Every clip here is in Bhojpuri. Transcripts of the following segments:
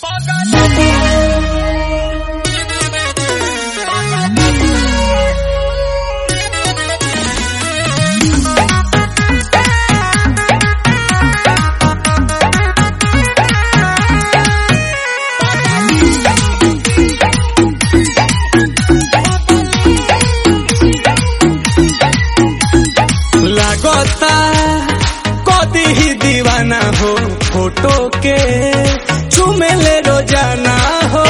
लागता कदी ही दीवाना हो फोटो के चुमेले रोजाना हो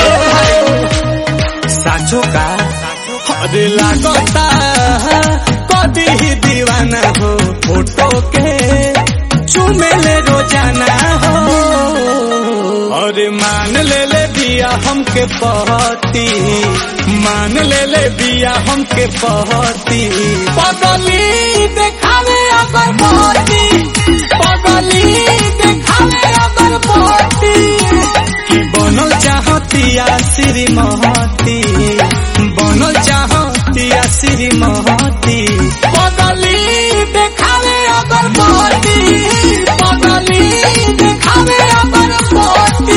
साचो का अरे लागता कदी ही दीवाना हो फोटो के चुमेले रोजाना हो अरे मान ले ले बिया हमके पहती मान ले ले बिया हमके पहती पगली देखावे अगर पहती पगली देखावे अगर पहती कि बनल चाहतिया श्रीमती बनल चाहतिया श्रीमती पगली देखावे अगर पहती पगली देखावे अगर पहती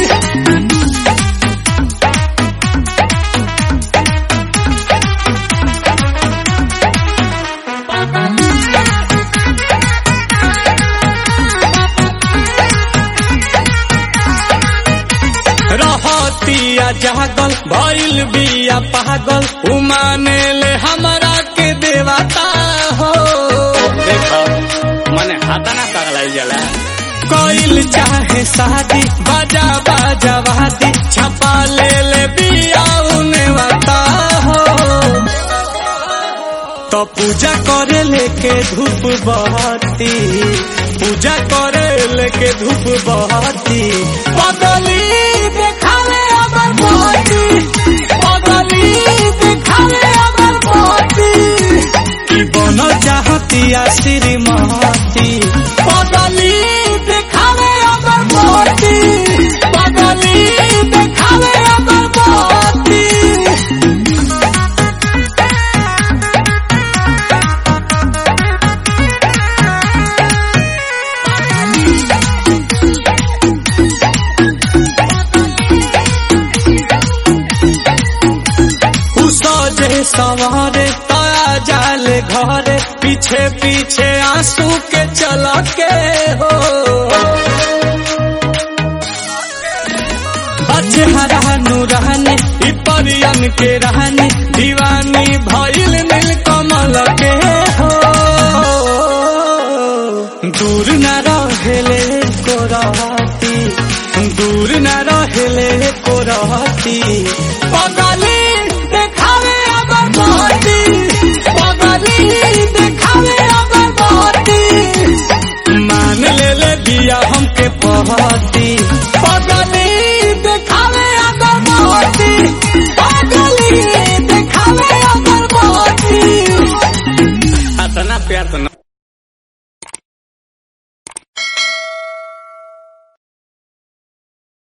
रहतिया जागल भइल बिया पागल उमाने ले हमरा के देवता हो देखो मने हाथा ना पगलाई जला कोइल चाहे शादी बाजा बाजा वादी छपा ले ले बिया उने वाता हो तो पूजा करे लेके धूप बहती पूजा करे लेके धूप बहती पगली देखावे अगर बहती पगली देखावे अगर बहती कि बनल चाहतिया श्रीमती पगली देखावे अगर बहती पगली देखावे अगर बहती सजे सवारे ताया जाले घरे पीछे पीछे आंसू के चला के हो अच्छे हरा नूरानी ई परियन के रहनी दीवानी भइल नील कमल के हो दूर न रहेले को रहती दूर न रहेले को रहती पगली देखावे अगर बहती पगली देखावे अगर बहती मान ले ले बिया हमके पहती पगली देखावे अगर बहती पगली देखावे अगर बहती अतना प्यार तो